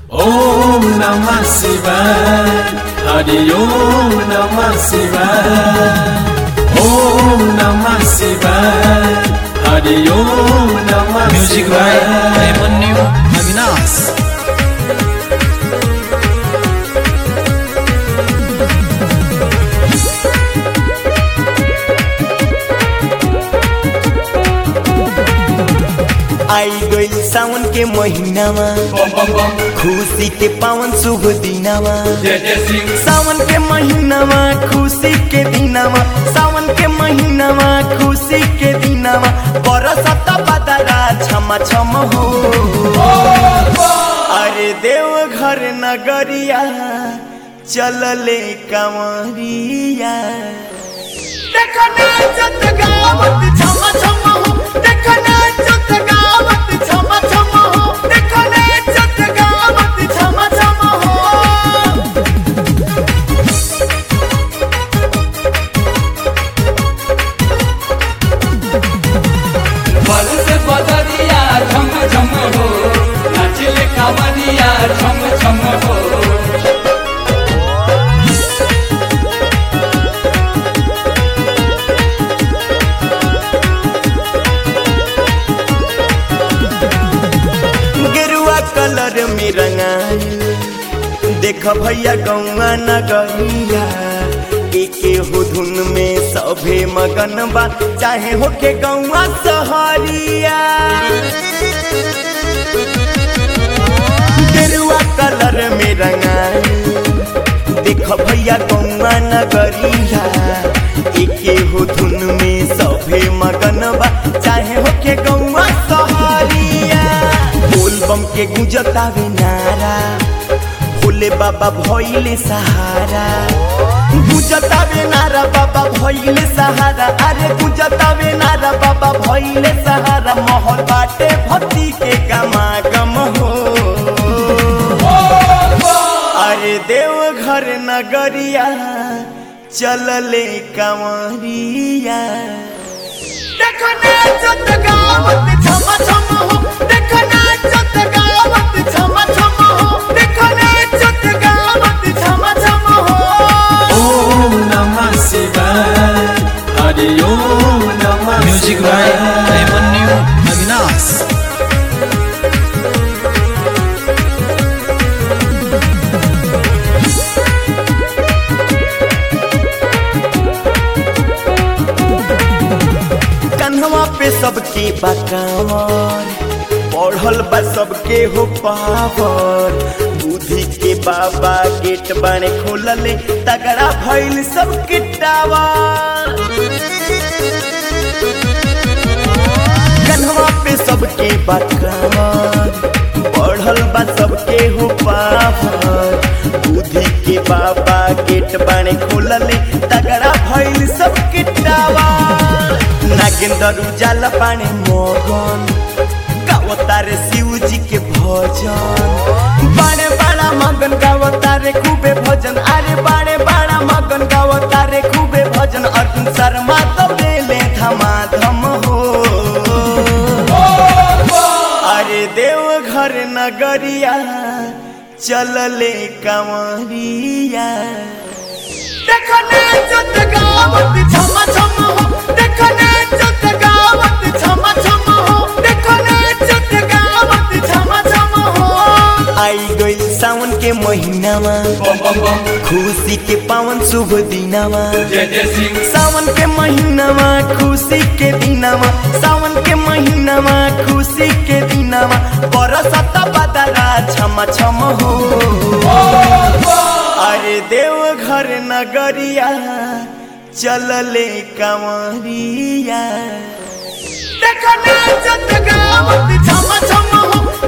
ओम नमः शिवाय हरि ओम नमः शिवाय ओम नमः शिवाय हरि ओम नमः म्युजिक बाय शिवाय अभिमन्यू अविनाश आई गइल सावन के महीनामा खुशी के पावन शुभ दिनामा सावन के महीनामा खुशी के दिनामा सावन के महीनामा खुशी के दिनामा बरसत बदरा छम छम हो अरे देव घर नगरिया चलले कंवरिया देखो नाचत गावत छम छम हो देखो नाचत गावत छम छम हो देखो नाचत गावत छम छम हो बल से बदरिया झम झम हो नाचले कावरिया झम झम हो गेरुआ कलर में रंगाई देख भैया गौआ नगरिया एके हो धुन में सभे मगन बा चाहे होके गौआ सहरिया गेरुआ कलर में रंगाई देख भैया गौआ नगरिया एके हो धुन में सभे मगन बा चाहे होके गौआ सहरिया बोल बम के गुंजतावे नारा भोले बाबा भइले सहारा गुंजतावे नारा बाबा भइले सहारा अरे गुंजतावे नारा बाबा भइले सहारा महल बाटे भक्ति के गमागम हो अरे देव घर नगरिया चलले कंवरिया देखो नाचत गावत छम छम हो देखो नाचत गावत छम छम हो देखो नाचत गावत छम छम हो ओम नमः शिवाय हरि ओम नमः म्युजिक बाय शिवाय अभिमन्यू अविनाश कन्हवा पे सबके बकावर पढ़ल बा सबके हो पावर बुद्धि के बाबा गेट बाने खोलले तगड़ा भइल सबके टावर कन्हवा पे सबके बकावर पढ़ल बा सबके हो पावर बुद्धि के बाबा गेट बाने खोलले तगड़ा भइल सबके टावर नागेंद्र उजाला पानी मोगन गावतारे शिव जी के भजन बाड़े बाड़ा मगन गावतारे खूबे भजन अरे बाड़े बाड़ा मगन गावतारे खूबे भजन अर्जुन शर्मा तो ले धमाधम हो अरे देव घर नगरिया चलले कंवरिया देखो नाचत गावत छम छम हो देखो नाचत गावत छम छम हो देखो नाचत गावत छम छम हो आई गइल सावन के महीनामा बम बम बम खुशी के पावन शुभ दिनामा जय जय सिंह सावन के महीनामा खुशी के दिनामा सावन के महीनामा खुशी के दिनामा बरसत बदरा छम छम हो अरे देव घर नगरिया चलले कंवरिया देखो नाचत गावत छम छम हो